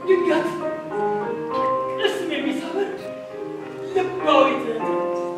ድንገት ቅስም የሚሰብር ልባዊ ትዕይንት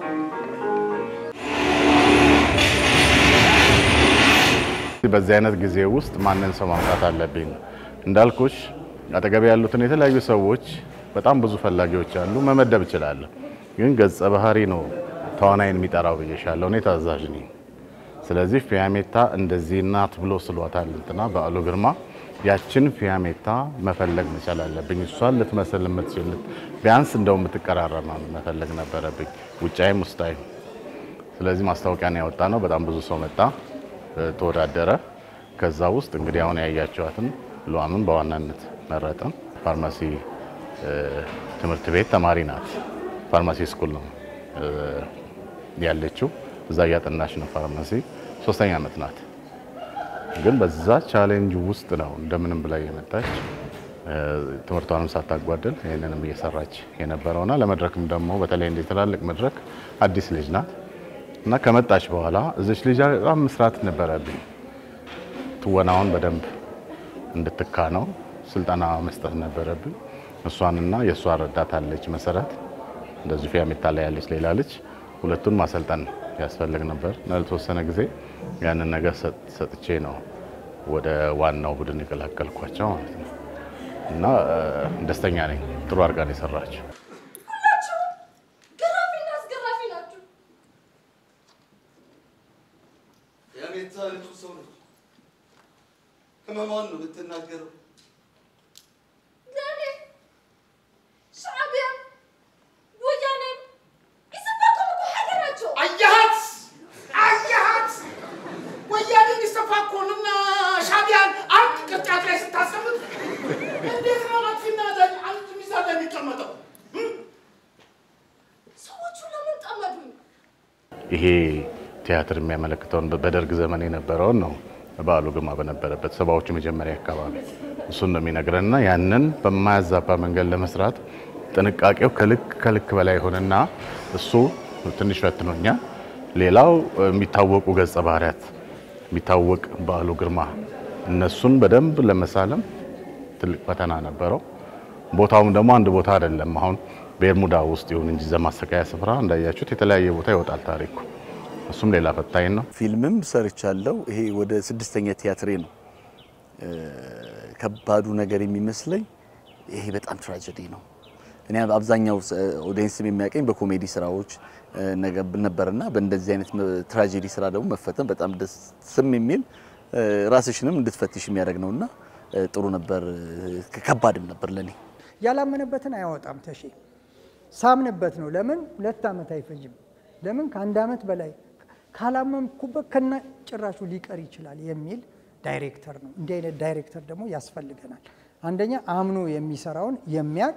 በዚህ አይነት ጊዜ ውስጥ ማንን ሰው ማምጣት አለብኝ? እንዳልኩሽ አጠገብ ያሉትን የተለያዩ ሰዎች በጣም ብዙ ፈላጊዎች አሉ፣ መመደብ እችላለሁ። ግን ገጸ ባህሪ ነው ተዋናይን የሚጠራው ብዬሻለሁ። እኔ ታዛዥ ነኝ። ስለዚህ ፊያሜታ እንደዚህ ናት ብሎ ስሏታል እንትና በዓሉ ግርማ። ያችን ፊያሜታ መፈለግ መቻል አለብኝ። እሷን ልትመስል የምትችል ቢያንስ እንደው የምትቀራረብ መፈለግ ነበረብኝ፣ ውጫይም ውስጣይም። ስለዚህ ማስታወቂያን ያወጣ ነው። በጣም ብዙ ሰው መጣ፣ ተወዳደረ። ከዛ ውስጥ እንግዲህ አሁን ያያቸዋትን ሉዓምን በዋናነት መረጥን። ፋርማሲ ትምህርት ቤት ተማሪ ናት። ፋርማሲ ስኩል ነው ያለችው። እዛ እያጠናች ነው ፋርማሲ። ሶስተኛ ዓመት ናት። ግን በዛ ቻሌንጅ ውስጥ ነው እንደምንም ብላ የመጣች ትምህርቷንም ሳታጓደል ይህንንም እየሰራች የነበረውና ለመድረክም ደግሞ በተለይ እንደ ትላልቅ መድረክ አዲስ ልጅ ናት እና ከመጣች በኋላ እዚች ልጅ በጣም መስራት ነበረብኝ። ትወናውን በደንብ እንድትካ ነው ስልጠና መስጠት ነበረብኝ። እሷንና የእሷ ረዳት አለች መሰረት እንደዚሁ ፊያሜታ ላይ ያለች ሌላ ልጅ ሁለቱን ማሰልጠን ያስፈልግ ነበር እና ለተወሰነ ጊዜ ያንን ነገር ሰጥቼ ነው ወደ ዋናው ቡድን የቀላቀልኳቸው ማለት ነው። እና ደስተኛ ነኝ። ጥሩ አድርጋ ነው የሰራችው። ሁላችሁም ገራፊና አስገራፊ ናችሁ። የቤታ ንጹህ ሰው ነች። ህመሟን ነው የምትናገረው። ለእኔ ሻዕቢያም ወያኔም ኢሰፓኮም እኮ ሀገራቸው አያሃት አያሃት ወያኔ ኢሰፓኮንና ሻዕቢያን አንድ ቅርጫት ላይ ስታስቀምጥ እንዴት ነው አጥፊና አዛኝ አንድ ሚዛን ላይ የሚቀመጠው? ሰዎቹ ለምን ጠመዱኝ? ይሄ ቲያትር የሚያመለክተውን በደርግ ዘመን የነበረውን ነው። በዓሉ ግርማ በነበረበት ሰባዎቹ መጀመሪያ አካባቢ እሱን ነው የሚነግረንና ያንን በማያዛባ መንገድ ለመስራት ጥንቃቄው ከልክ ከልክ በላይ ሆነና እሱ ትንሽ ፈትኖኛል። ሌላው የሚታወቁ ገጸ ባህሪያት የሚታወቅ በዓሉ ግርማ እነሱን በደንብ ለመሳለም ትልቅ ፈተና ነበረው። ቦታውም ደግሞ አንድ ቦታ አይደለም። አሁን ቤርሙዳ ውስጥ ይሁን እንጂ ዘማሰቃያ ስፍራ እንዳያችሁት የተለያየ ቦታ ይወጣል ታሪኩ። እሱም ሌላ ፈታኝ ነው። ፊልምም ሰርቻለሁ። ይሄ ወደ ስድስተኛ ቲያትሬ ነው። ከባዱ ነገር የሚመስለኝ ይሄ በጣም ትራጀዲ ነው። እኔ አብዛኛው ኦዲየንስም የሚያቀኝ በኮሜዲ ስራዎች ነበርና በእንደዚህ አይነት ትራጀዲ ስራ ደግሞ መፈተን በጣም ደስም የሚል ራስሽንም እንድትፈትሽ የሚያደርግ ነውና ጥሩ ነበር። ከባድም ነበር ለኔ። ያላመነበትን አያወጣም ተሼ ሳምንበት ነው። ለምን ሁለት ዓመት አይፈጅም? ለምን ከአንድ ዓመት በላይ ካላመንኩበት ከና ጭራሹ ሊቀር ይችላል የሚል ዳይሬክተር ነው። እንዲህ አይነት ዳይሬክተር ደግሞ ያስፈልገናል። አንደኛ አምኖ የሚሰራውን የሚያቅ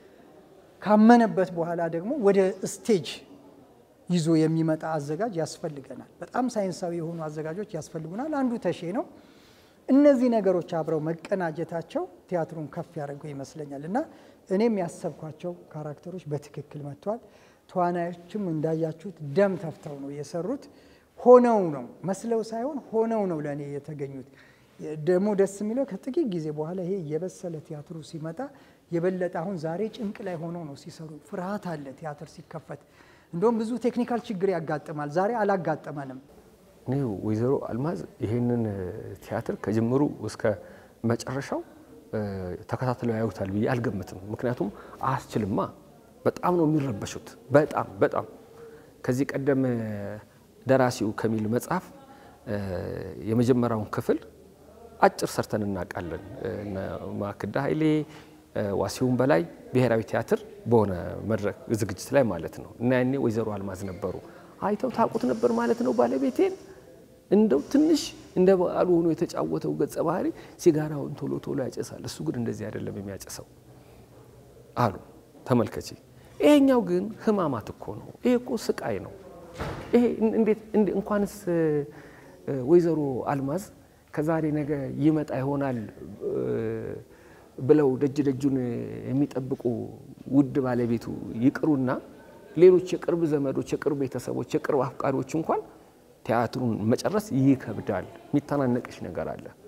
ካመነበት በኋላ ደግሞ ወደ ስቴጅ ይዞ የሚመጣ አዘጋጅ ያስፈልገናል። በጣም ሳይንሳዊ የሆኑ አዘጋጆች ያስፈልጉናል። አንዱ ተሼ ነው። እነዚህ ነገሮች አብረው መቀናጀታቸው ቲያትሩን ከፍ ያደርገው ይመስለኛል እና እኔም ያሰብኳቸው ካራክተሮች በትክክል መጥተዋል። ተዋናዮችም እንዳያችሁት ደም ተፍተው ነው የሰሩት። ሆነው ነው መስለው ሳይሆን ሆነው ነው ለእኔ የተገኙት። ደግሞ ደስ የሚለው ከጥቂት ጊዜ በኋላ ይሄ የበሰለ ቲያትሩ ሲመጣ የበለጠ አሁን ዛሬ ጭንቅ ላይ ሆነው ነው ሲሰሩ። ፍርሃት አለ ቲያትር ሲከፈት። እንደውም ብዙ ቴክኒካል ችግር ያጋጥማል። ዛሬ አላጋጠመንም። እኔ ወይዘሮ አልማዝ ይሄንን ቲያትር ከጅምሩ እስከ መጨረሻው ተከታትለው ያዩታል ብዬ አልገምትም። ምክንያቱም አያስችልማ። በጣም ነው የሚረበሹት። በጣም በጣም ከዚህ ቀደም ደራሲው ከሚል መጽሐፍ የመጀመሪያውን ክፍል አጭር ሰርተን እናውቃለን። ማክዳ ኃይሌ ዋሲውን በላይ ብሔራዊ ቲያትር በሆነ መድረክ ዝግጅት ላይ ማለት ነው እና ያኔ ወይዘሮ አልማዝ ነበሩ። አይተው ታውቁት ነበር ማለት ነው ባለቤቴን እንደው ትንሽ እንደ በዓሉ ሆኖ የተጫወተው ገጸ ባህሪ ሲጋራውን ቶሎ ቶሎ ያጨሳል፣ እሱ ግን እንደዚህ አይደለም የሚያጨሰው አሉ። ተመልከቺ። ይሄኛው ግን ህማማት እኮ ነው። ይሄ እኮ ስቃይ ነው። ይሄ እንዴት እንኳንስ ወይዘሮ አልማዝ ከዛሬ ነገ ይመጣ ይሆናል ብለው ደጅ ደጁን የሚጠብቁ ውድ ባለቤቱ ይቅሩና ሌሎች የቅርብ ዘመዶች፣ የቅርብ ቤተሰቦች፣ የቅርብ አፍቃሪዎች እንኳን ቲያትሩን መጨረስ ይከብዳል። የሚተናነቅሽ ነገር አለ።